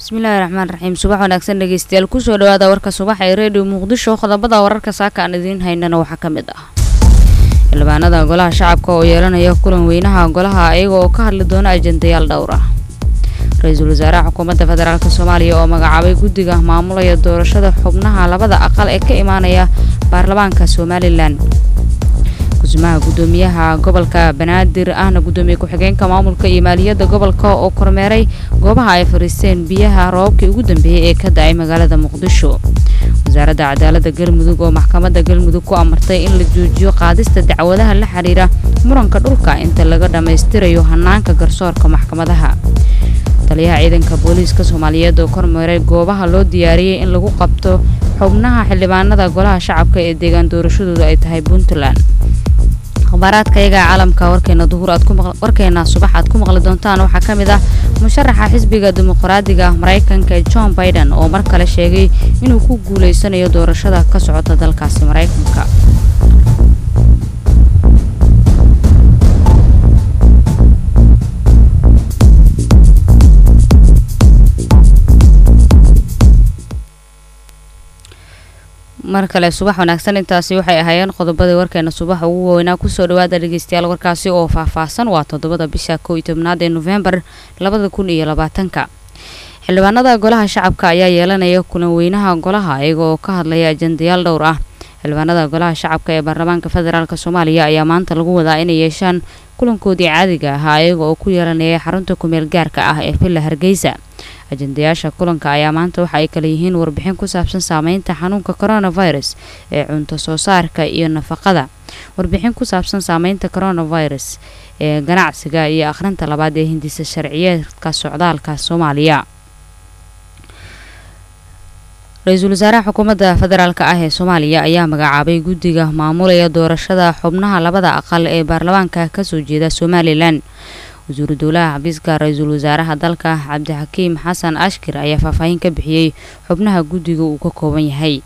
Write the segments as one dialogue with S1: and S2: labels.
S1: bismillaahi raxmaan raxiim subax wanaagsan dhegeystayaal kusoo dhawaada warka subax ee redio muqdisho qodobada wararka saaka aan idiin haynana waxaa ka mid ah xildhibaanada golaha shacabka oo yeelanaya kulan weynaha golaha iyaga oo ka hadli doona ajendayaal dhowr ah ra-iisul wasaaraha xukuumadda federaalk soomaaliya oo magacaabay guddiga maamulaya doorashada xubnaha labada aqal ee ka imaanaya baarlamaanka somalilan kusimaha gudoomiyaha gobolka banaadir ahna gudoomiye ku-xigeenka maamulka iyo maaliyadda gobolka oo kormeeray goobaha ay fariisteen biyaha roobabkii ugu dambeeyey ee ka da-ay magaalada muqdisho wasaaradda cadaaladda galmudug oo maxkamadda galmudug ku amartay in la joojiyo qaadista dacwadaha la xiriira muranka dhulka inta laga dhammaystirayo hanaanka garsoorka maxkamadaha taliyaha ciidanka booliiska soomaaliyeed oo kormeeray goobaha loo diyaariyey in lagu qabto xubnaha xildhibaanada golaha shacabka ee deegaan doorashadoodu ay tahay puntland akhbaaraadka iyaga caalamka warkeena duhur aad warkeena subax aad ku maqli doontaan waxaa ka mid ah musharaxa xisbiga dimuqraadiga maraykanka john biden oo mar kale sheegay inuu ku guuleysanayo doorashada ka socota dalkaasi maraykanka mar kale subax wanaagsan intaasi waxay ahaayeen qodobadii warkeena subaxa ugu waaweynaa kusoo dhawaada dhegeystayaal warkaasi oo faahfaahsan waa toddobada bisha kow iyo tobnaad ee nofembar labada kun iyo labaatanka xildhibaanada golaha shacabka ayaa yeelanaya kulan weynaha golaha iyaga oo ka hadlaya ajendayaal dhowr ah xildhibaanada golaha shacabka ee baarlamaanka federaalk soomaaliya ayaa maanta lagu wadaa inay yeeshaan kulankoodii caadiga ahaa iyaga oo ku yeelanaya xarunta kumeel gaarka ah ee villa hargeysa ajendayaasha kulanka ayaa maanta waxa ay kala yihiin warbixin ku saabsan saameynta xanuunka coronavirus ee cunto soo saarka iyo nafaqada warbixin ku saabsan saameynta coronavirus ee ganacsiga iyo akhrinta labaad ee hindisa sharciyeedka socdaalka soomaaliya ra-iisul wasaaraha xukuumadda federaalk ah ee soomaaliya ayaa magacaabay guddiga maamulaya doorashada xubnaha labada aqal ee baarlamaanka kasoo jeeda somalilan wasiiru dowlaha xafiiska ra-iisul wasaaraha dalka cabdixakiim xasan ashkir ayaa faahfaahin ka bixiyey xubnaha guddiga uu ka kooban yahay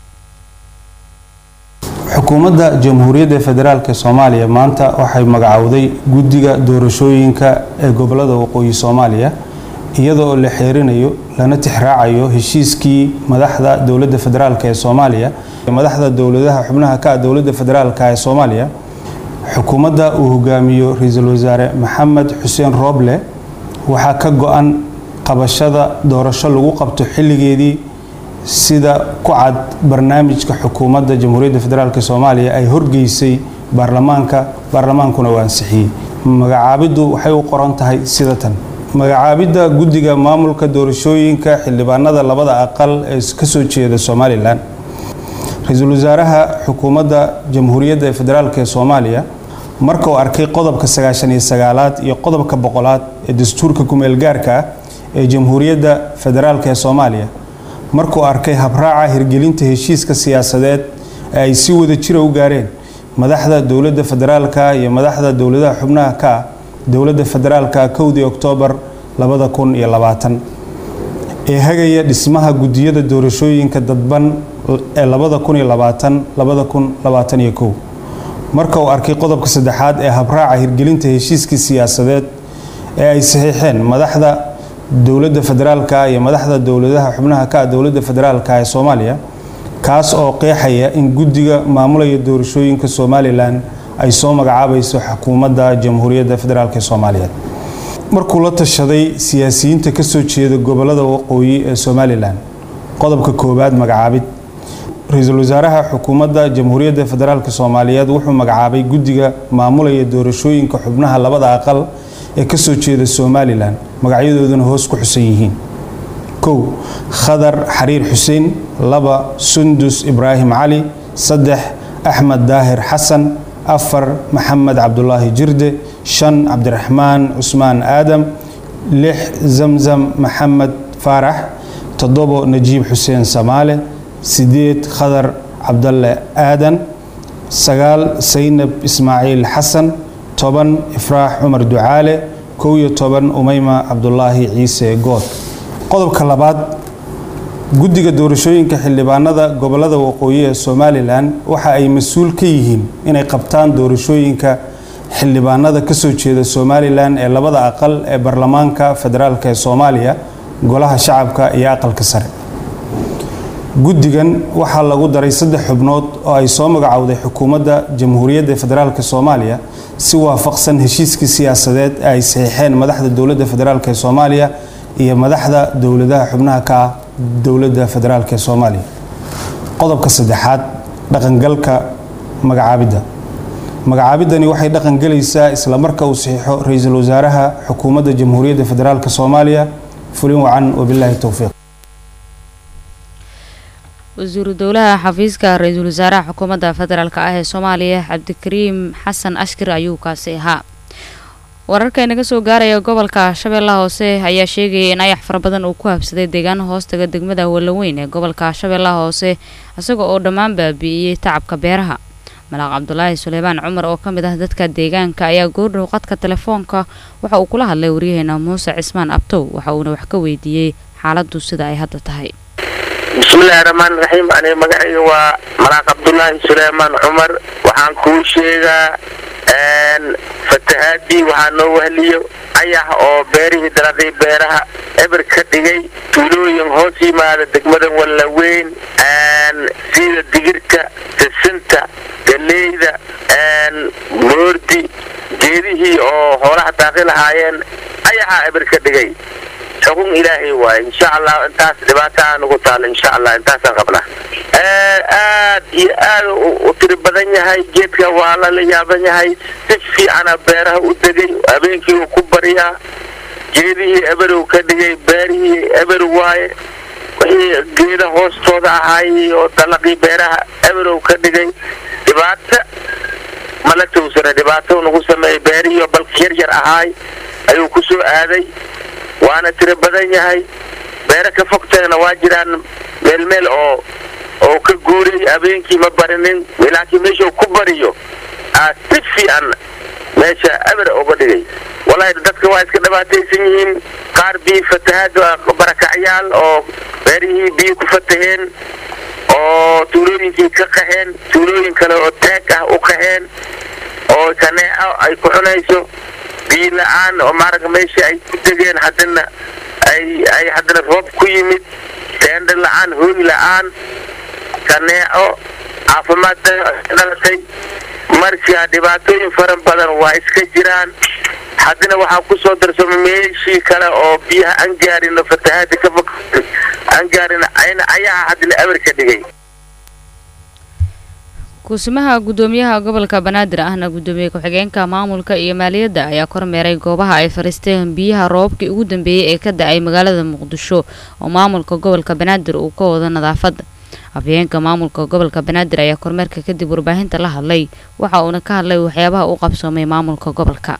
S2: xukuumadda jamhuuriyadda federaalk soomaaliya maanta waxay magacowday guddiga doorashooyinka ee gobolada waqooyi soomaaliya iyada oo la xeerinayo lana tixraacayo heshiiskii madaxda dowladda federaalk ee soomaaliya madaxda dowladaha xubnaha ka ah dowladda federaalk ee soomaaliya xukuumadda uu hogaamiyo ra-iisul wasaare maxamed xuseen rooble waxaa ka go-an qabashada doorasho lagu qabto xilligeedii sida ku cad barnaamijka xukuumadda jamhuuriyadda federaalk soomaaliya ay horgeysay baarlamaanka baarlamaankuna uu ansixiyey magacaabiddu waxay u qoran tahay sida tan magacaabidda guddiga maamulka doorashooyinka xildhibaanada labada aqal ee kasoo jeeda somalilan ra-iisul wasaaraha xukuumadda jamhuuriyadda ee federaalk ee soomaaliya marka uu arkay qodobka sagaashan iyo sagaalaad iyo qodobka boqolaad ee dastuurka kumeel gaarka ah ee jamhuuriyadda federaalk ee soomaaliya markuu arkay habraaca hirgelinta heshiiska siyaasadeed ee ay si wada jira u gaareen madaxda dowladda federaalka iyo madaxda dowladaha xubnaha ka ah dowladda federaalka kowdii oktoobar labada kun iyo labaatan ee hagaya dhismaha guddiyada doorashooyinka dadban ee labada kun iyo labaatan labada kun labaatan iyo kow marka uu arkay qodobka saddexaad ee habraaca hirgelinta heshiiskii siyaasadeed ee ay saxiixeen madaxda dowladda federaalka iyo madaxda dowladaha xubnaha ka ah dowladda federaalka ee soomaaliya kaas oo qeexaya in guddiga maamulaya doorashooyinka somalilan ay soo magacaabayso xukuumadda jamhuuriyadda federaalk ee soomaaliyeed markuu la tashaday siyaasiyiinta kasoo jeeda gobolada waqooyi ee somalilan qodobka koowaad magacaabid ra-iisul wasaaraha xukuumadda jamhuuriyadda federaalk soomaaliyeed wuxuu magacaabay guddiga maamulaya doorashooyinka xubnaha labada aqal ee kasoo jeeda somalilan magacyadooduna hoos ku xusan yihiin kow khadar xariir xuseen laba sundus ibraahim cali saddex axmed daahir xasan afar maxamed cabdulaahi jirde shan cabdiraxmaan cusmaan aadam lix zamzam maxamed faarax toddobo najiib xuseen samaale sideed khadar cabdalle aadan sagaal saynab ismaaciil xasan toban ifraax cumar ducaale kow iyo toban umeyma cabdulaahi ciise good qodobka labaad guddiga doorashooyinka xildhibaanada gobolada waqooyi ee somalilan waxa ay mas-uul ka yihiin inay qabtaan doorashooyinka xildhibaanada kasoo jeeda somalilan ee labada aqal ee baarlamaanka federaalk ee soomaaliya golaha shacabka iyo aqalka sare guddigan waxaa lagu daray saddex xubnood oo ay soo magacowday xukuumadda jamhuuriyadda federaalk soomaaliya si waafaqsan heshiiskii siyaasadeed ee ay saxiixeen madaxda dowladda federaalk ee soomaaliya iyo madaxda dowladaha xubnaha ka ah dowladda federaalk ee soomaaliya qodobka saddexaad dhaqangalka magacaabidda magacaabidani waxay dhaqangelaysaa isla marka uu saxiixo ra-iisul wasaaraha xukuumadda jamhuuriyadda federaalk soomaaliya fulin wacan wabilaahi towfiiq
S1: wasiiru dowlaha xafiiska ra-iisul wasaaraha xukuumadda federaalk ah ee soomaaliya cabdikariim xasan ashkir ayuu kaasi ahaa wararka inaga soo gaaraya gobolka shabeellaha hoose ayaa sheegayay in ayax fara badan uu ku habsaday deegaano hoostaga degmada wallaweyn ee gobolka shabeellaha hoose isaga oo dhammaan baabi'iyey tacabka beeraha malaaq cabdulaahi suleymaan cumar oo ka mid ah dadka deegaanka ayaa goordhow qadka telefoonka waxa uu kula hadlay waryaheena muuse cismaan abtow waxa uuna wax ka weydiiyey xaaladdu sida ay hadda tahay
S3: bismillahi raxmaan raxiim aniga magacayga waa malaaq cabdulaahi suleymaan cumar waxaan kuu sheegaa fatahaadii waxaa noo wahliyo ayax oo beerihii dalaqii beeraha eber ka dhigay tuulooyin hoos yimaada degmada wallaweyn sida digirta sisinta galeyda moordi geedihii oo hoolaha daaqi lahaayeen ayaxaa eber ka dhigay xukun ilaahay waaye insha allah intaas dhibaataa nagu taalo insha allah intaasaan qabnaa aad iyo aad u tiri badan yahay geedka waa lala yaaban yahay si fiicana beeraha u degay habeenkii uu ku baryaa geedihii eberow ka dhigay beerihii eber waaye wixii geeda hoostooda ahaayey oo dalaqii beeraha eberow ka dhigay dhibaato mala towsana dhibaato nagu sameeyey beerihii oo balka yar yar ahaay ayuu ku soo aaday waana tiro badan yahay beero ka fogteena waa jiraan meel meel oo oo ka guuray habeenkii ma barinin laakiin meeshuu ku bariyo aa si fiican meesha eber uga dhigay wallahi dadka waa iska dhibaataysan yihiin qaar biyo fatahaad barakacyaal oo beerihii biyo ku fataheen oo tuulooyinkii ka qaxeen tuulooyin kale oo taag ah u qaxeen oo kaneeco ay ku cunayso biyo la-aan oo maaragta meesha ay ku degeen haddana ay ay haddana roob ku yimid teendha la-aan hooy la-aan kaneeco caafimaad dhalatay marka dhibaatooyin fara badan waa iska jiraan haddana waxaa kusoo darsama meeshii kale oo biyaha aan gaarino fatahaada ka fog aan gaarin ayaha haddana eber ka dhigay
S1: kuusimaha guddoomiyaha gobolka banaadir ahna guddoomiye ku-xigeenka maamulka iyo maaliyadda ayaa kormeeray goobaha ay fariisteen biyaha roobabkii ugu dambeeyey ee ka da-ay magaalada muqdisho oo maamulka gobolka banaadir uu ka wado nadaafadda afhayeenka maamulka gobolka banaadir ayaa kormeerka kadib warbaahinta la hadlay waxa uuna ka hadlay waxyaabaha u qabsoomay maamulka gobolka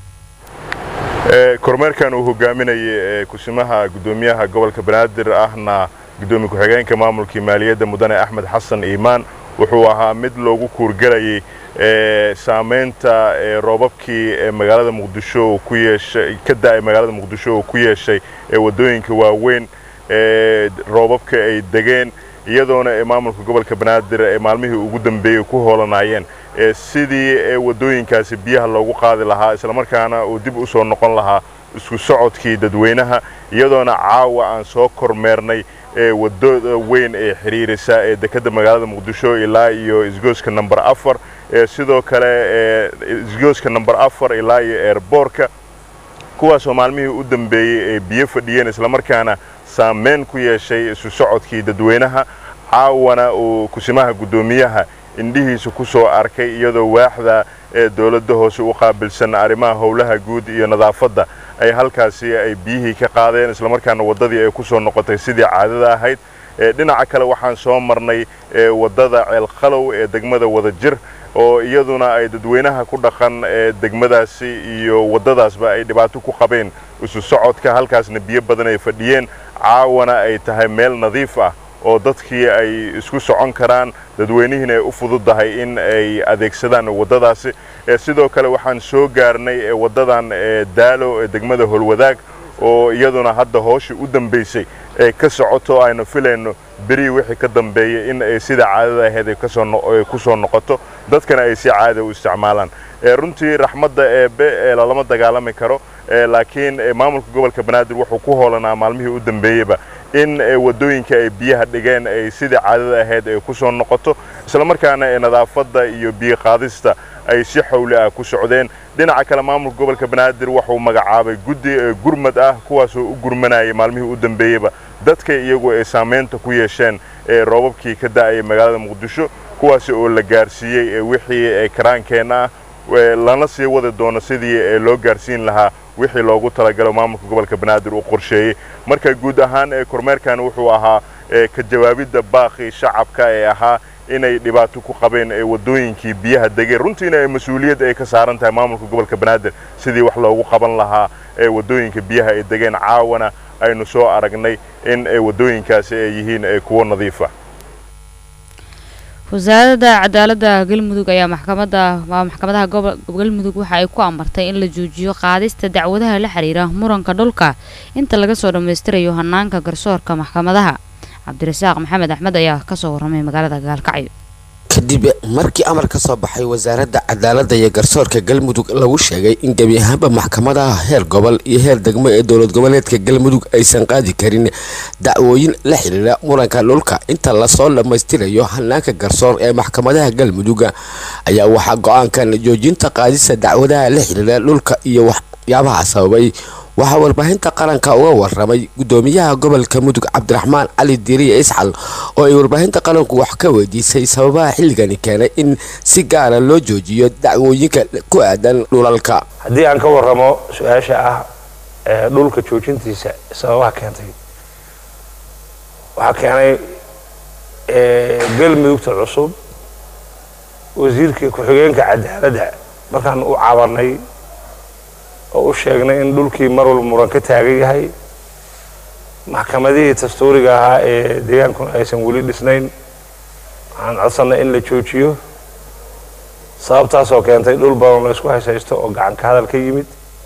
S4: kormeerkan uu hogaaminayay kusimaha guddoomiyaha gobolka banaadir ahna guddoomiye ku-xigeenka maamulkii maaliyadda mudane axmed xasan iimaan wuxuu ahaa mid loogu kuurgelayay saamaynta roobabkii magaalada muqdisho ku yeeshay ka da-ay magaalada muqdisho uu ku yeeshay waddooyinka waaweyn roobabka ay degeen iyadoona maamulka gobolka banaadir ee maalmihii ugu dambeeyey ku hoolanayeen sidii waddooyinkaasi biyaha loogu qaadi lahaa islamarkaana uu dib u soo noqon lahaa isku socodkii dadweynaha iyadoona caawa aan soo kormeernay wadada weyn ee xiriirisa ee dekedda magaalada muqdisho ilaa iyo isgooska number afar sidoo kale isgooska number afar ilaa iyo eerboorka kuwaasoo maalmihii u dambeeyey ay biyo fadhiyeen islamarkaana saameyn ku yeeshay isu socodkii dadweynaha caawana uu kusimaha guddoomiyaha indhihiisa ku soo arkay iyadoo waaxda ee dowladda hoose u qaabilsan arrimaha howlaha guud iyo nadaafadda ay halkaasi ay biyihii ka qaadeen islamarkaana waddadii ay ku soo noqotay sidii caadada ahayd dhinaca kale waxaan soo marnay waddada ceelkhalow ee degmada wadajir oo iyaduna ay dadweynaha ku dhaqan degmadaasi iyo waddadaasba ay dhibaato ku qabeen isu socodka halkaasna biyo badan ay fadhiyeen caawana ay tahay meel nadiif ah oo dadkii ay isku socon karaan dadweynihiina ay u fududahay in ay adeegsadaan waddadaasi sidoo kale waxaan soo gaarnay waddadan daalo ee degmada holwadaag oo iyaduna hadda hooshii u dambaysay ee ka socoto aynu filayno beri wixii ka dambeeyay in ay sida caadada ahayd ay ku soo noqoto dadkana ay si caada u isticmaalaan runtii raxmadda eebe ee lalama dagaalami karo laakiin maamulka gobolka banaadir wuxuu ku hoolanaa maalmihii u dambeeyeyba in wadooyinka ay biyaha dhigeen ay sidii caadada ahayd ay ku soo noqoto islamarkaana nadaafadda iyo biyo qaadista ay si xawli ah ku socdeen dhinaca kale maamulka gobolka banaadir wuxuu magacaabay guddi gurmad ah kuwaasoo u gurmanayay maalmihii u dambeeyeyba dadka iyagu ay saamaynta ku yeesheen roobabkii ka da'ayay magaalada muqdisho kuwaasi oo la gaarsiiyey wixii karaankeenna ah lana sii wadi doono sidii loo gaarsiin lahaa wixii loogu talagalo maamulka gobolka banaadir uu qorsheeyey marka guud ahaan kormeerkan wuxuu ahaa ka jawaabidda baaqii shacabka ee ahaa inay dhibaato ku qabeen wadooyinkii biyaha degeen runtiina ay mas-uuliyad ay ka saaran tahay maamulka gobolka banaadir sidii wax loogu qaban lahaa wadooyinka biyaha ay degeen caawana aynu soo aragnay in wadooyinkaasi ay yihiin kuwo nadiifa
S1: wasaaradda cadaaladda galmudug ayaa maxkamada maxkamadaha galmudug waxa ay ku amartay in la joojiyo qaadista dacwadaha la xiriira muranka dhulka inta laga soo dhammaystirayo hanaanka garsoorka maxkamadaha cabdirasaaq maxamed axmed ayaa kasoo warramay magaalada gaalkacyo
S5: kadib markii amar ka soo baxay wasaaradda cadaaladda iyo garsoorka galmudug lagu sheegay in gebi ahaanba maxkamadaha heer gobol iyo heer degmo ee dowlad goboleedka galmudug aysan qaadi karin dacwooyin la xiriira muranka dhulka inta lasoo dhammaystirayo hanaanka garsoor ee maxkamadaha galmudug ayaa waxaa go-aankan joojinta qaadista dacwadaha la xiriira dhulka iyo waxyaabaha sababay waxaa warbaahinta qaranka uga waramay gudoomiyaha gobolka mudug cabdiraxmaan cali diiriye isxal oo ay warbaahinta qaranku wax ka weydiisay sababaha xilligani keenay in si gaara loo joojiyo dacwooyinka ku aadan dhulalka
S6: haddii aan ka waramo su-aasha ah dhulka joojintiisa sababaha keentay waxaa keenay galmudugta cusub wasiirka ku-xigeenka cadaaladda markaan u cabanay oo u sheegnay in dhulkii mar walba muran ka taagan yahay maxkamadihii dastuuriga ahaa ee deegaankuna aysan weli dhisnayn waxaan codsanay in la joojiyo sababtaasoo keentay dhul badan la isku hayshaysto oo gacan ka hadal ka yimid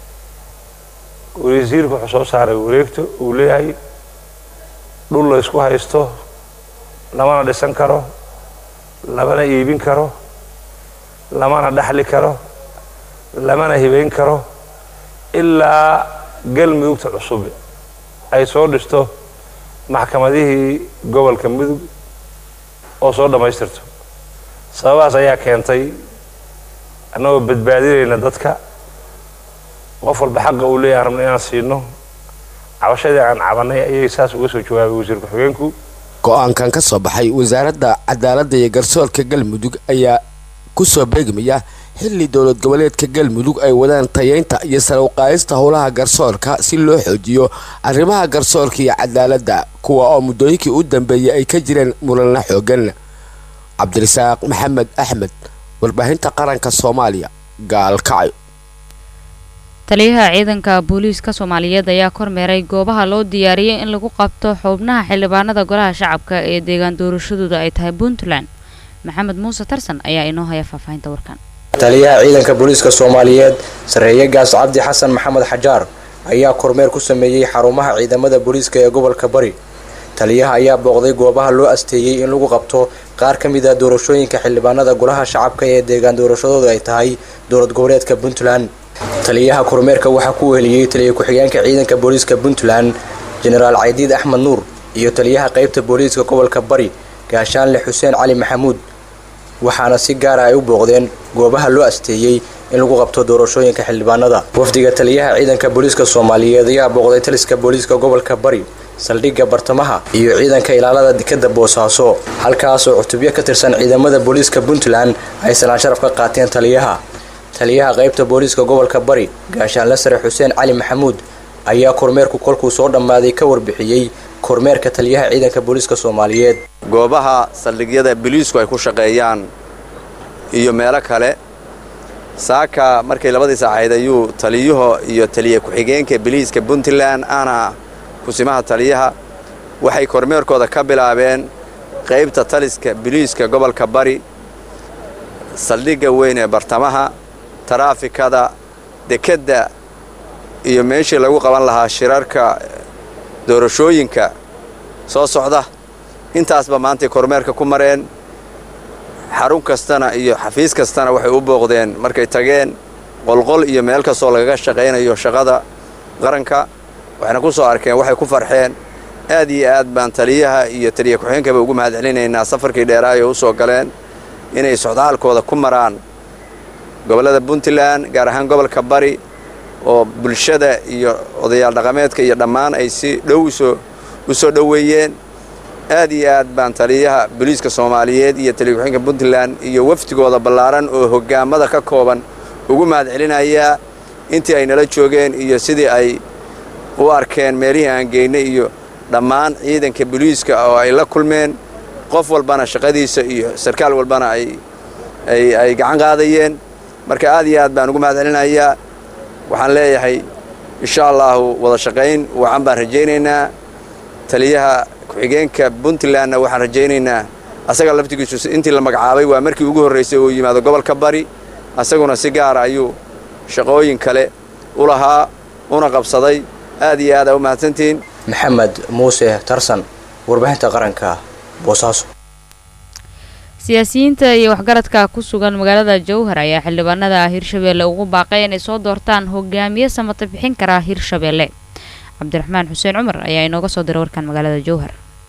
S6: wasiirku wuxuu soo saaray wareegto uu leeyahay dhul la isku haysto lamana dhisan karo lamana iibin karo lamana dhaxli karo lamana hibayn karo ilaa galmudugta cusub ay soo dhisto maxkamadihii gobolka mudug oo soo dhammaystirto sababahaas ayaa keentay annagoo badbaadinayna dadka qof walba xaqa uu leeyahay rabna inaan siino cabashadii aan cabanay ayay saas uga soo jawaabay wasiir ku-xigeenku
S5: go-aankan ka soo baxay wasaaradda cadaaladda iyo garsoorka galmudug ayaa ku soo beegmaya xilli dowlad goboleedka galmudug ay wadaan tayeynta iyo sare uqaadista howlaha garsoorka si loo xoojiyo arrimaha garsoorka iyo cadaaladda kuwa oo muddooyinkii u dambeeyay ay ka jireen muranla xoogan cabdirasaaq maxamed axmed warbaahinta qaranka soomaaliya gaalkacyo
S1: taliyaha ciidanka booliiska soomaaliyeed ayaa kormeeray goobaha loo diyaariyey in lagu qabto xubnaha xildhibaanada golaha shacabka ee deegaan doorashadooda ay tahay puntland maxamed muuse tarsan ayaa inoo haya faahfaahinta warkan
S7: taliyaha ciidanka booliiska soomaaliyeed sarreeye gaas cabdi xasan maxamed xajaar ayaa kormeer ku sameeyey xarumaha ciidamada booliiska ee gobolka bari taliyaha ayaa booqday goobaha loo asteeyey in lagu qabto qaar ka mid a doorashooyinka xildhibaanada golaha shacabka ee deegaan doorashadooda ay tahay dowlad goboleedka puntland taliyaha kormeerka waxaa ku weheliyey taliya ku-xigeenka ciidanka booliiska puntland jenaraal caydiid axmed nuur iyo taliyaha qaybta booliiska gobolka bari gaashaanle xuseen cali maxamuud waxaana si gaara ay u booqdeen goobaha loo asteeyey in lagu qabto doorashooyinka xildhibaanada wafdiga taliyaha ciidanka booliiska soomaaliyeed ayaa booqday taliska booliiska gobolka bari saldhigga bartamaha iyo ciidanka ilaalada dekadda boosaaso halkaas oo cutubyo ka tirsan ciidamada booliiska puntland ay salaan sharaf ka qaateen taliyaha taliyaha qaybta booliiska gobolka bari gaashaanle sare xuseen cali maxamuud ayaa kormeerku kolkuu soo dhammaaday ka warbixiyey kormeerka taliyaha ciidanka booliiska soomaaliyeed
S8: goobaha saldhigyada biliisku ay ku shaqeeyaan iyo meelo kale saaka markay labadii saacayd ayuu taliyuhu iyo taliya ku-xigeenka biliiska puntland ana kusimaha taliyaha waxay kormeerkooda ka bilaabeen qaybta taliska biliiska gobolka bari saldhigga weyn ee bartamaha taraafikada dekedda iyo meeshii lagu qaban lahaa shirarka doorashooyinka soo socda intaasba maantay kormeerka ku mareen xarun kastana iyo xafiis kastana waxay u booqdeen markay tageen qolqol iyo meel kastoo lagaga shaqaynayo shaqada qaranka waxayna ku soo arkeen waxay ku farxeen aad iyo aad baan taliyaha iyo taliya ku-xigeenkaba ugu mahad celinaynaa safarkii dheeraayo u soo galeen inay socdaalkooda ku maraan gobollada puntland gaar ahaan gobolka bari oo bulshada iyo odayaal dhaqameedka iyo dhammaan ay si dhow usoo u soo dhoweeyeen aad iyo aad baan taliyaha booliiska soomaaliyeed iyo taliya ku-xigeenka puntland iyo wafdigooda ballaaran oo hoggaamada ka kooban ugu mahad celinayaa intii ay nala joogeen iyo sidii ay u arkeen meelihii aan geynay iyo dhammaan ciidanka booliiska oo ay la kulmeen qof walbana shaqadiisa iyo sarkaal walbana ay ay ay gacan qaadayeen marka aad iyo aad baan ugu mahad celinayaa waxaan leeyahay insha allahu wada shaqayn wacan baan rajaynaynaa taliyaha ku-xigeenka puntlandna waxaan rajaynaynaa asaga laftigiisu intii la magacaabay waa markii ugu horraysay uu yimaado gobolka bari asaguna si gaara ayuu shaqooyin kale u lahaa una qabsaday aad iyo aad aa u mahadsantihiin
S7: maxamed muuse tarsan warbaahinta qaranka boosaaso
S1: siyaasiyiinta iyo waxgaradka ku sugan magaalada jowhar ayaa xildhibaanada hirshabeelle ugu baaqay inay soo doortaan hogaamiye samata bixin kara hirshabeelle cabdiraxmaan xuseen cumar ayaa inooga soo diray warkan magaalada jowhar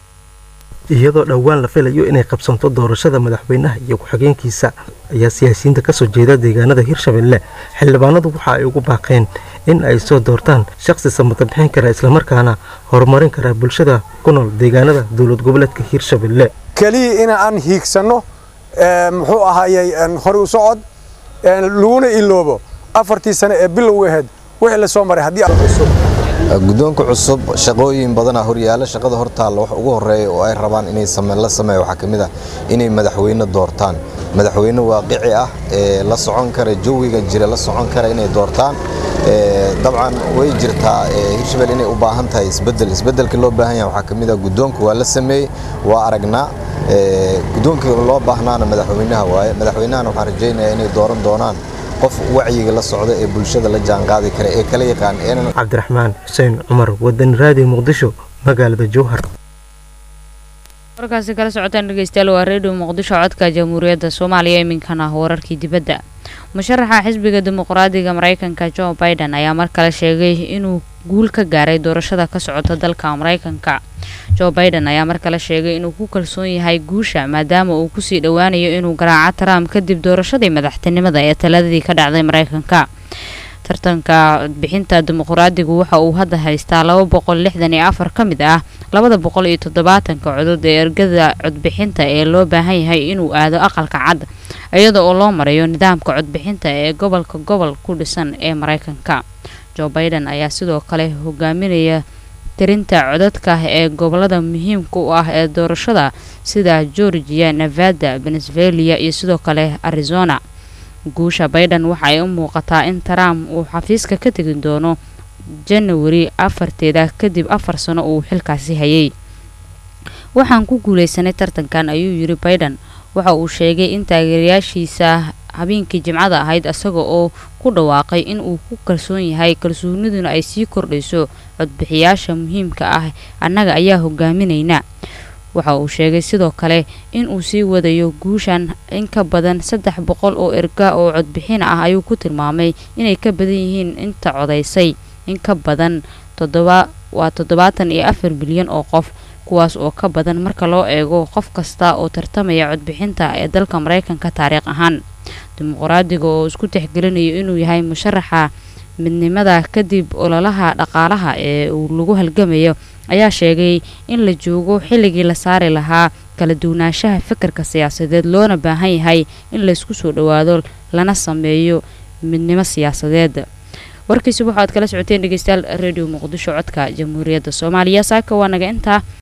S9: iyadoo dhowaan la filayo inay qabsanto doorashada madaxweynaha iyo ku-xigeenkiisa ayaa siyaasiyiinta kasoo jeeda deegaanada hirshabeelle xildhibaanadu waxa ay ugu baaqeen in ay soo doortaan shaqsi samata bixin kara islamarkaana horumarin kara bulshada ku nool deegaanada dowlad goboleedka hirshabeelle
S10: keliya in aan hiigsanno muxuu ahaayey hore u socod laguna iloobo afartii sane ee bilow ahayd wixii la soo maray haddii
S11: guddoonka cusub shaqooyin badanaa horyaala shaqada hortaalla wax ugu horreeya oo ay rabaan inay la sameeya waxaa ka mid ah inay madaxweyne doortaan madaxweyne waaqici ah ee la socon kara jawiga jira la socon kara inay doortaan dabcan way jirtaa hirshabelle inay u baahan tahay isbedel isbedelka loo baahan yahay waxaa ka mid ah guddoonka waa la sameeyey waa aragnaa guddoonka loo baahnaana madaxweynaha waaye madaxweynahana waxaan rajaynayaa inay dooran doonaan qof wacyiga la socda ee bulshada la jaanqaadi kara ee kala yaqaan
S9: cabdiraxmaan xuseen cumar wadani raadiyo muqdisho magaalada jowhar
S1: warkaasi kala socotaan dhegeystayaal waa redio muqdisho codka jamhuuriyadda soomaaliya iminkana wararkii dibadda musharaxa xisbiga dimuqraadiga mareykanka jo biden ayaa mar kale sheegay inuu guul ka gaaray doorashada ka socota dalka mareykanka jo biden ayaa mar kale sheegay inuu ku kalsoon yahay guusha maadaama uu kusii dhowaanayo inuu garaaco trump kadib doorashadii madaxtinimada ee taladadii ka dhacday mareykanka tartanka codbixinta dimuqraadigu waxa uu hadda haystaa laba boqol lixdan iyo afar ka mid ah labada boqol iyo toddobaatanka codod ee ergada codbixinta ee loo baahan yahay inuu aado aqalka cad iyada oo loo marayo nidaamka codbixinta ee gobolka gobol ku dhisan ee mareykanka jo biden ayaa sidoo kale hogaaminaya tirinta codadka ee gobolada muhiimka u ah ee doorashada sida georgia nevada venezuela iyo sidoo kale arizona guusha biden waxa ay u muuqataa in trump uu xafiiska ka tegi doono janawari afarteeda kadib afar sano uu xilkaasi hayay waxaan ku guuleysanay tartankan ayuu yiri biden waxa uu sheegay in taageerayaashiisa habeenkii jimcada ahayd isaga oo ku dhawaaqay in uu ku kalsoon yahay kalsooniduna ay sii kordhayso codbixiyaasha muhiimka ah annaga ayaa hogaaminayna waxa uu sheegay sidoo kale in uu sii wadayo guushan in ka badan saddex boqol oo erga oo codbixin ah ayuu ku tilmaamay inay ka badan yihiin inta codaysay in ka badan toddoba waa toddobaatan iyo afar bilyan oo qof kuwaas oo ka badan marka loo eego qof kasta oo tartamaya codbixinta ee dalka mareykanka taariikh ahaan dimuqraadiga oo isku tixgelinayo inuu yahay musharaxa midnimada kadib ololaha dhaqaalaha ee uu lagu halgamayo ayaa sheegay in la joogo xilligii la saari lahaa kala duwanaanshaha fikirka siyaasadeed loona baahan yahay in laysku soo dhowaado lana sameeyo midnimo siyaasadeed warkiisuba waxaad kala socoteen dhegeystayaal redio muqdisho codka jamhuuriyadda soomaaliya saaka waa naga intaa